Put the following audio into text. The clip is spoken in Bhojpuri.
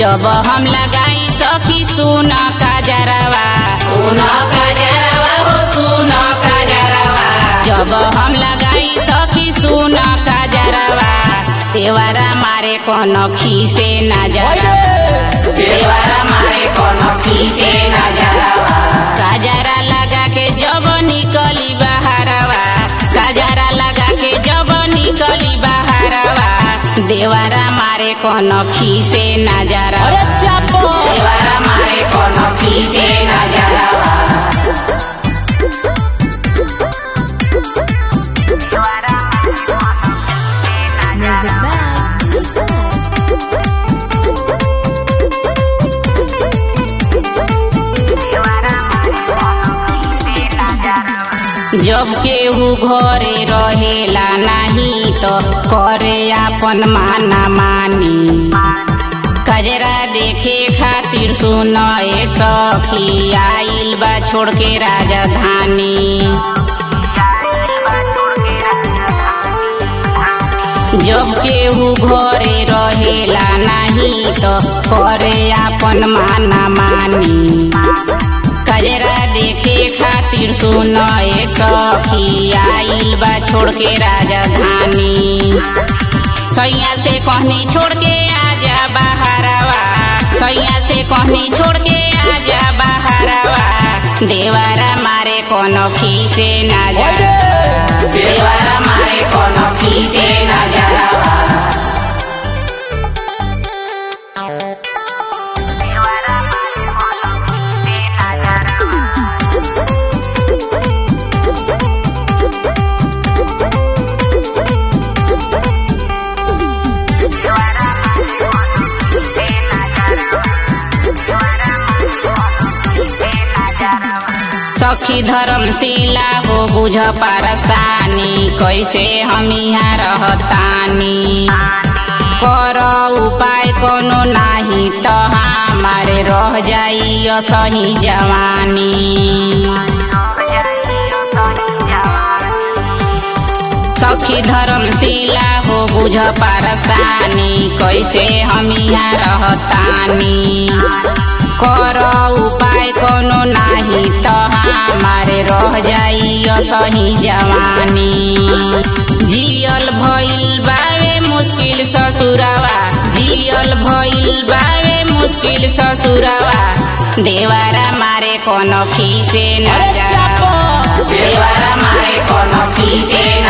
जब हम लगाई सखी सुन काजरवा सुन काजरवा हो सुन काजरवा जब हम लगाई सखी सुन काजरवा देवरा मारे कोनो खीसे नजरवा देवरा मारे कोनो खीसे नजरवा काजरा लगा के जब निकली बहारवा काजरा लगा के जब निकली बहारवा देवरा मारे कोनो खीसे नजरवा अरे चापो देवरा मारे कोनो खीसे नजरवा Music by जब केहू घरे रहेला नहीं तो करे अपन माना मानी कजरा देखे खातिर सुन ए सखी आइल बा छोड़ के राजधानी जब केहू घरे रहेला नहीं तो करे अपन माना मानी कजरा देखे खातिर सुन ए सखी आइल बा छोड़ के राजधानी सैया से कहनी छोड़ के आजा बहारवा सैया से कहनी छोड़ के आजा बहारवा देवरा मारे कोनो खीसे ना जा देवरा मारे कोनो खीसे ना जा सखी धर्मशिला हो बुझ पारसानी कैसे हम यहाँ रहतानी कर उपाय कोनो नाही तो हमारे रह जाई सही जवानी सखी धर्मशिला हो बुझ पारसानी कैसे हम यहाँ रहतानी कर उपाय कोनो नाही तो हमारे रह जाई सही जवानी जियल भइल बावे मुश्किल ससुरवा जियल भइल बावे मुश्किल ससुरवा देवारा मारे कोनो खीसे न अरे जा चापो देवारा मारे कोनो खीसे